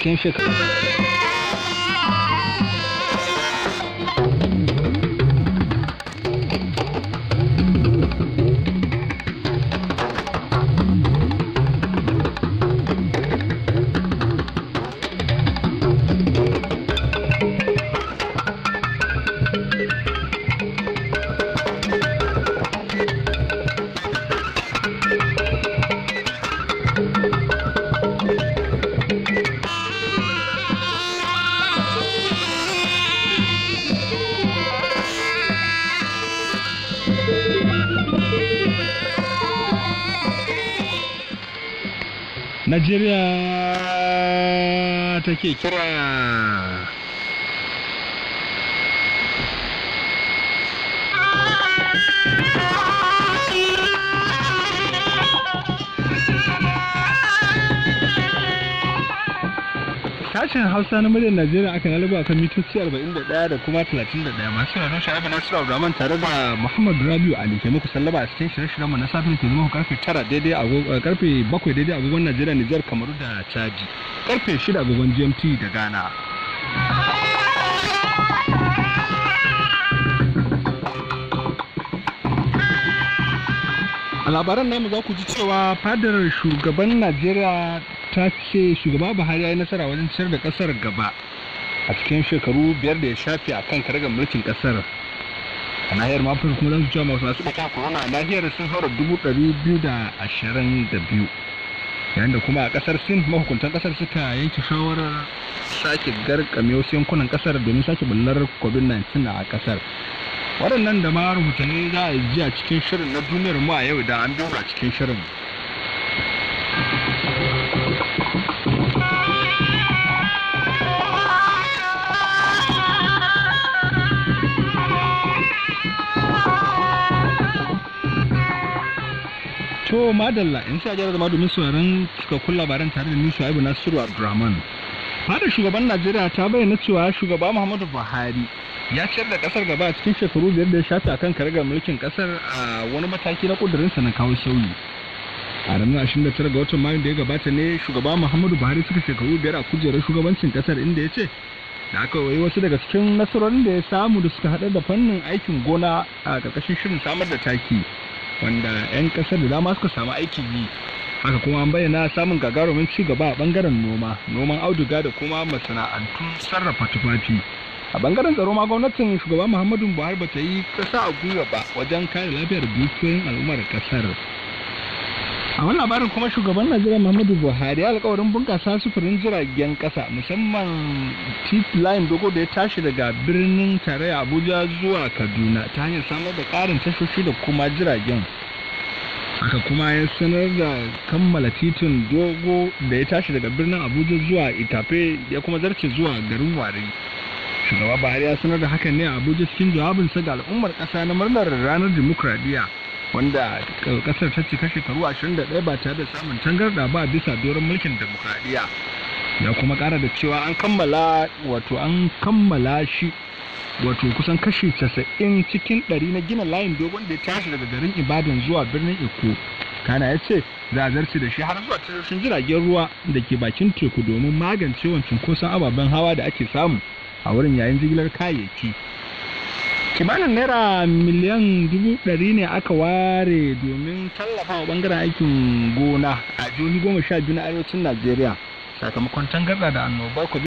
cikin shekaru Najeriya take kira Sashen Hausa na muryar Najeriya aka lalaba kan mitoci 41 da kuma 31 masu yaran sha'abu Nasiru Abdulrahman tare da Muhammad Rabiu Ali ke muku sallaba a cikin shirye-shiryen mu na safin ke zama karfe 9 daidai agogo karfe 7 daidai agogon Najeriya Nijar Kamaru da Chadi karfe 6 agogon GMT da Ghana. A labaran namu za ku ji cewa fadar shugaban Najeriya ta ce shugaba buhari ya yi nasara wajen ciyar da kasar gaba a cikin shekaru biyar da ya shafe a kan karagar mulkin kasar a nahiyar mafin kuma zan cewa masu masu bakin corona a nahiyar sun haura dubu ɗari biyu da ashirin da biyu yayin da kuma a kasar sin mahukuntan kasar suka yanke shawarar sake garkame wasu yankunan kasar domin sake bullar covid-19 a kasar waɗannan da ma rahotanni za a ji a cikin shirin na duniyar mu a yau da an biyo a cikin shirin To madalla in sai a zama domin sauraron cikakkun labaran tare da ni Shu'aibu Nasiru Abdulrahman. Fadar shugaban Najeriya ta bayyana cewa shugaba Muhammadu Buhari ya ciyar da kasar gaba a cikin shekaru biyar da ya shafe a kan karagar mulkin kasar a wani mataki na kudurinsa na kawo sauyi. A ranar 29 ga watan Mayu da ya gabata ne shugaba Muhammadu Buhari suka shekaru biyar a kujerar shugabancin kasar inda ya ce da aka yi wasu daga cikin nasarorin da ya samu da suka haɗar da fannin aikin gona a ƙarƙashin shirin samar da taki. wanda 'yan kasar da dama suka samu aikin yi haka kuma an bayyana samun gagarumin ci gaba a bangaren noma noman auduga da kuma masana'antun sarrafa tufafi a bangaren tsaro ma gwamnatin shugaba muhammadu buhari ba ta yi kasa a gwiwa ba wajen kare lafiyar dukiyoyin al'ummar kasar a wani labarin kuma shugaban najeriya muhammadu buhari ya alkawarin bunkasa sufurin jiragen kasa musamman titi line dogo da ya tashi daga birnin tarayya abuja zuwa kaduna ta hanyar samar da karin tashoshi da kuma jiragen haka kuma ya sanar da kammala titin dogo da ya tashi daga birnin abuja zuwa itafe ya kuma zarce zuwa garin wari shugaba buhari ya sanar da hakan ne a abuja cikin jawabinsa ga al'ummar kasa na murnar ranar dimokuraɗiyya wanda kasar ta cika shekaru 21 ba tare da samun tangarda ba bisa doron mulkin demokradiyya ya kuma kara da cewa an kammala wato an kammala shi wato kusan kashi 90 cikin 100 na gina layin dogon da ya tashi daga garin ibadan zuwa birnin iko kana ya ce za a zarce da shi har zuwa tashoshin jiragen ruwa da ke bakin teku domin magance wancan kusan ababen hawa da ake samu a wurin yayin jigilar kayayyaki kimanin naira miliyan dubu ɗari ne aka ware domin tallafa wa bangaren aikin gona a jihohi goma sha biyu na arewacin najeriya sakamakon tangarɗa da annobar